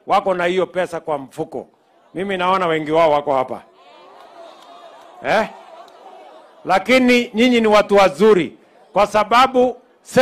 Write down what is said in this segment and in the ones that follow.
wako na hiyo pesa kwa mfuko. Mimi naona wengi wao wako hapa eh? Lakini nyinyi ni watu wazuri, kwa sababu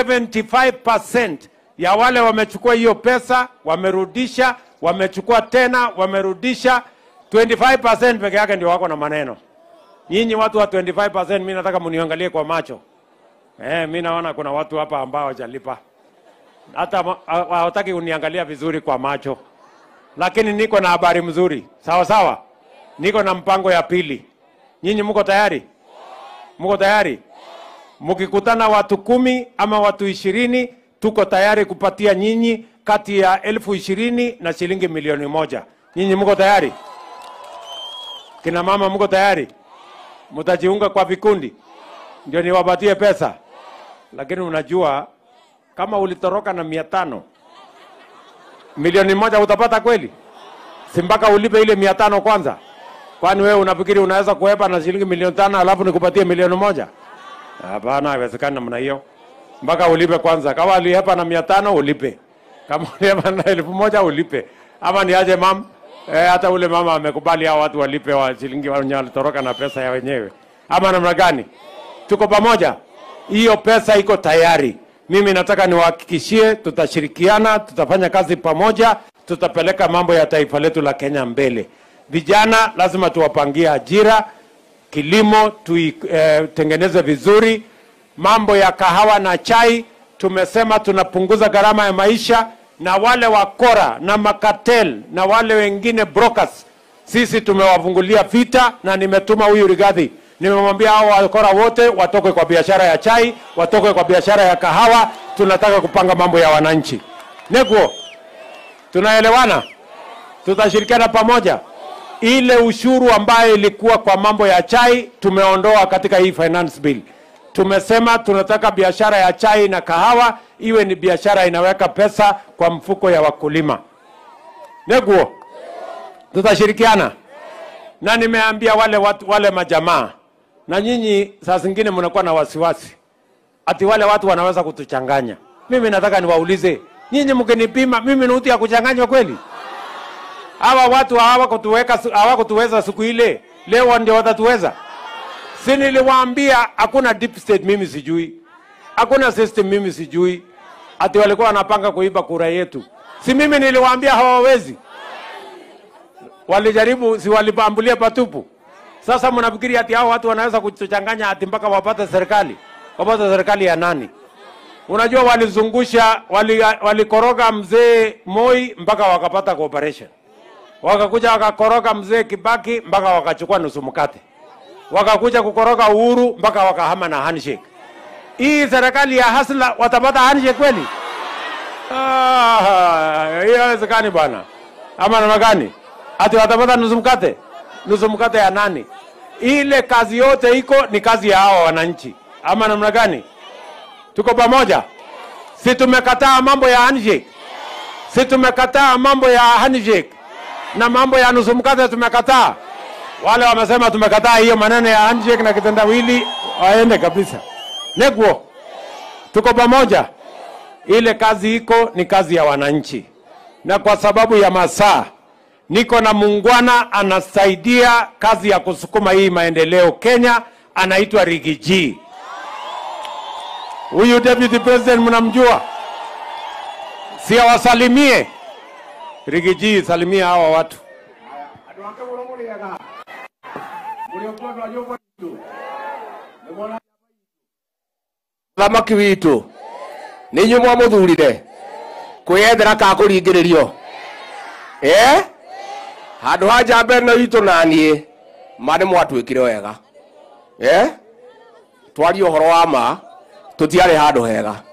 75% ya wale wamechukua hiyo pesa wamerudisha, wamechukua tena wamerudisha. 25% peke yake ndio wako na maneno. Nyinyi watu wa 25%, mimi nataka mniangalie kwa macho eh. Mimi naona kuna watu hapa ambao hawajalipa hata ma- ha- hawataki kuniangalia vizuri kwa macho, lakini niko na habari mzuri. Sawa sawa, niko na mpango ya pili. Nyinyi mko tayari? Mko tayari? Mkikutana watu kumi ama watu ishirini, tuko tayari kupatia nyinyi kati ya elfu ishirini na shilingi milioni moja. Nyinyi mko tayari? Kina mama mko tayari? Mtajiunga kwa vikundi ndio niwapatie pesa, lakini unajua kama ulitoroka na mia tano milioni moja utapata kweli? Si mpaka ulipe ile mia tano kwanza? Kwani wewe unafikiri unaweza kuhepa na shilingi milioni tano alafu nikupatie milioni moja? Hapana, haiwezekani namna hiyo. Mpaka ulipe kwanza. Kama ulihepa na mia tano ulipe, kama ulihepa na elfu moja ulipe, ama niaje mam? Eh, hata ule mama amekubali hao watu walipe wa shilingi wenye walitoroka na pesa ya wenyewe, ama namna gani? Tuko pamoja, hiyo pesa iko tayari. Mimi nataka niwahakikishie, tutashirikiana, tutafanya kazi pamoja, tutapeleka mambo ya taifa letu la Kenya mbele. Vijana lazima tuwapangie ajira, kilimo tuitengeneze vizuri. Mambo ya kahawa na chai tumesema tunapunguza gharama ya maisha, na wale wakora na makatel na wale wengine brokers, sisi tumewafungulia vita, na nimetuma huyu Rigathi, nimemwambia hao wakora wote watoke kwa biashara ya chai, watoke kwa biashara ya kahawa. Tunataka kupanga mambo ya wananchi. Neguo, tunaelewana? Tutashirikiana pamoja ile ushuru ambayo ilikuwa kwa mambo ya chai tumeondoa katika hii finance bill. Tumesema tunataka biashara ya chai na kahawa iwe ni biashara inaweka pesa kwa mfuko ya wakulima. Neguo, tutashirikiana na nimeambia wale watu, wale majamaa na nyinyi, saa zingine mnakuwa na wasiwasi ati wale watu wanaweza kutuchanganya. Mimi nataka niwaulize nyinyi, mkinipima mimi ni mtu ya kuchanganywa kweli? hawa watu hawakutuweka hawakutuweza siku ile, leo ndio watatuweza? Si niliwaambia hakuna deep state, mimi sijui, hakuna system, mimi sijui, ati walikuwa wanapanga kuiba kura yetu. Si mimi niliwaambia hawawezi? Walijaribu, si walipambulia patupu? Sasa mnafikiri ati hao watu wanaweza kutuchanganya ati mpaka wapate serikali? Wapate serikali ya nani? Unajua walizungusha, wali- walikoroga mzee Moi mpaka wakapata cooperation wakakuja wakakoroga mzee Kibaki mpaka wakachukua nusu mkate, wakakuja kukoroga Uhuru mpaka wakahama na handshake. Hii serikali ya hasla watapata handshake kweli? Ah, hiyo haiwezekani bwana. Ama namna gani? Ati watapata nusu mkate? Nusu mkate ya nani? Ile kazi yote iko ni kazi ya hawa wananchi, ama namna gani? Tuko pamoja? Si tumekataa mambo ya handshake? Si tumekataa mambo ya handshake? na mambo ya nusu mkate tumekataa. Wale wamesema tumekataa hiyo maneno ya handshake na kitendawili, waende kabisa. Neguo, tuko pamoja. Ile kazi iko ni kazi ya wananchi, na kwa sababu ya masaa niko na muungwana anasaidia kazi ya kusukuma hii maendeleo Kenya, anaitwa Rigiji. Huyu deputy president mnamjua, si awasalimie Rigiji, salimia hawa watu. andå ake må må rä ega må rä o kwendwa nyå mba itå nä mona thamaki witå nä inyuä mwa må thurire kwä yethera ka kå ringä rä rio handå ha njamba ä no itå naniä ma nä mwatuä kire wega twarie å horo wa ma tå tiarä handå hega